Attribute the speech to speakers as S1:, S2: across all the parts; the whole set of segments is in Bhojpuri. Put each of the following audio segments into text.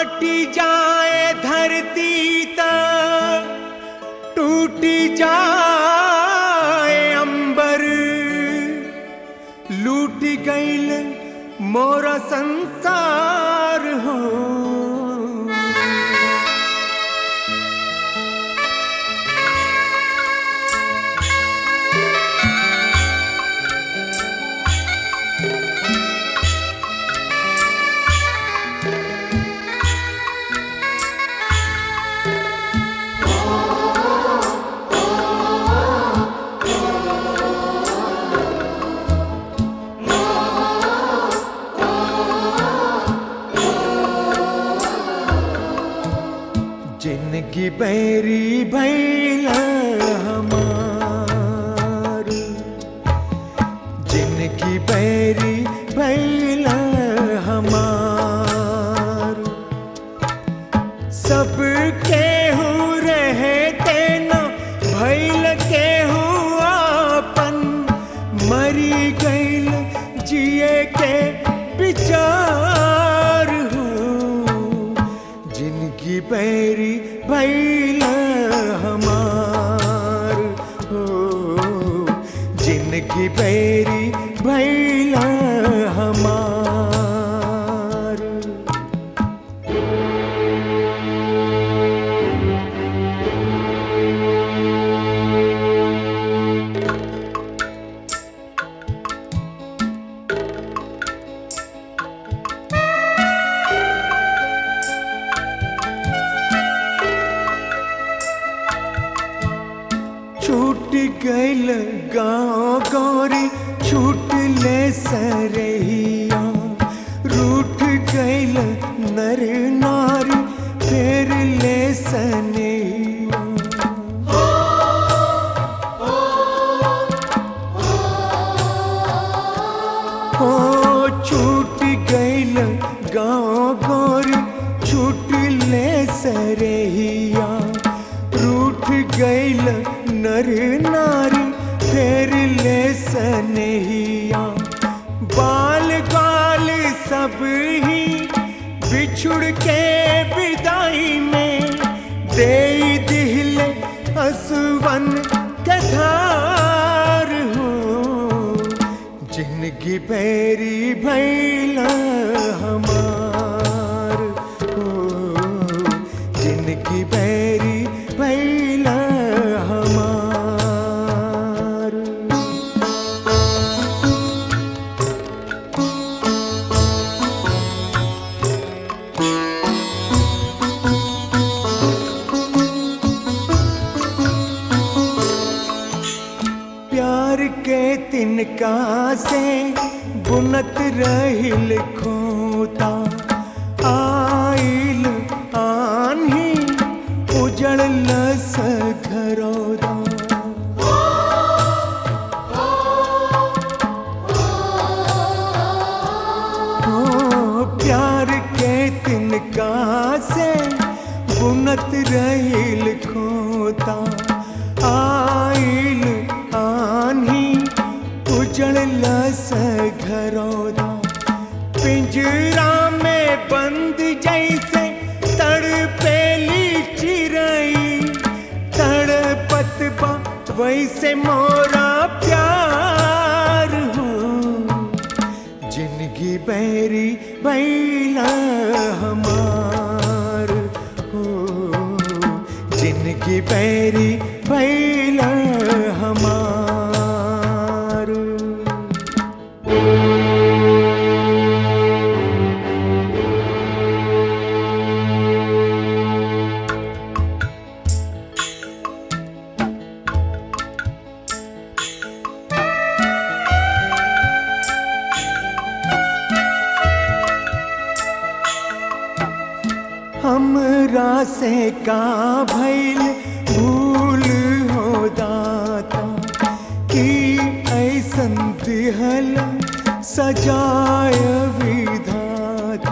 S1: माटी जाए धरती त टूटी जाए अंबर लूट गईल मोरा संसार हो जिनकी बैरी भैला हमार जिनकी बैरी भैला हमार सब केहू रहते न भैल केहू आपन मरी गईल जिए के विचार हो जिनकी बैरी भैला हमार हो जिनकी बैरी भैला हमार छूट गईल गाँव गौरी छूट ले सरहिया रूठ गईल नर नारी फेर ले सनैया हो छूट गईल गाँव गौरी छूट ले सरहिया रूठ गईल नर नारी फेर ले सनहिया बाल गाल सब ही बिछुड़ के विदाई में दे दिल असवन कथार हो जिनकी पैरी भैला हमार हो जिनकी पैरी भैला हमार प्यार के तिनका से बुनत रहिल खोता आइल आन्ही उजड़ लस घरौदा ओ प्यार के तिनका से बुनत रहिल खोता आइल आन्ही उजड़ लस घरौदा पिंजरा में बंद जैसे तड़पेली चिरई तड़पत बा वैसे मोरा प्यार हो जिनकी बैरी बैला हमार हो जिनकी बैरी बैला हमार हमरा से का भइल भूल हो दाता कि ऐसन दिहल सजाय विधाता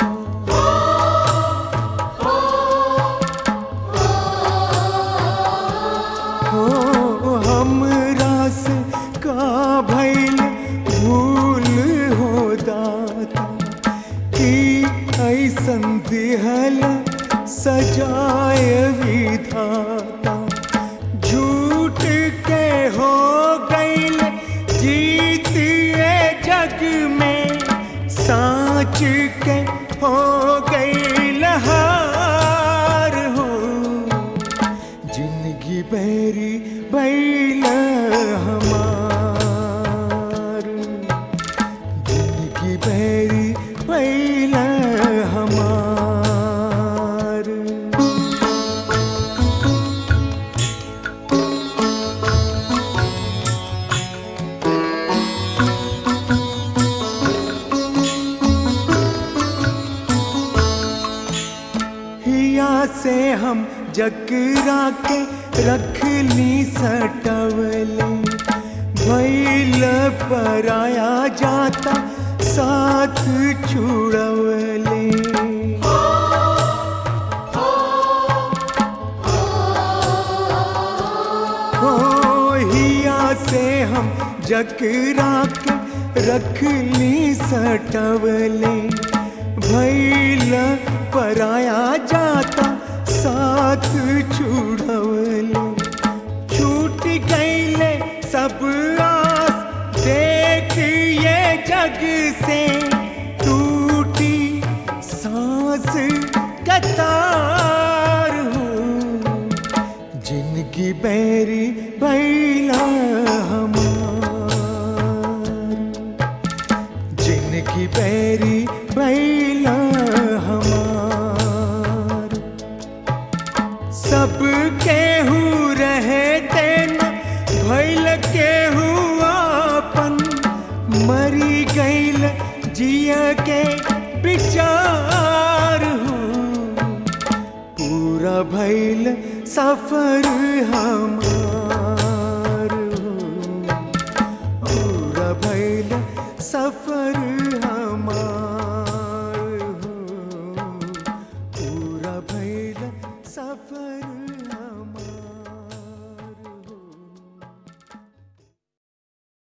S1: हो हमरा से का भइल भूल हो दाता की ऐसन दिहल सजाय विधाता झूठ के हो गईल जीत ये जग में साच के हो गईल हार हो जिंदगी बैरी बैल हमार जिंदगी बैरी बैल हमार हिया से हम जकरा के रख ली सटवले भैल पराया जाता साथ छुड़वले हो हिया से हम जकरा के रख ली सटवले भैल पराया जाता साथ छुड़वले छूट गईले सब आस देख ये जग से टूटी सांस कतार हूँ जिनकी बैरी बैला हमार जिनकी बैरी बैला हमार सब केहू रहे तेना भैल केहू आपन मरी गईल जिया के विचार हूँ पूरा भैल सफर हमार हूँ पूरा भैल सफर हमार हूँ पूरा भैल सफर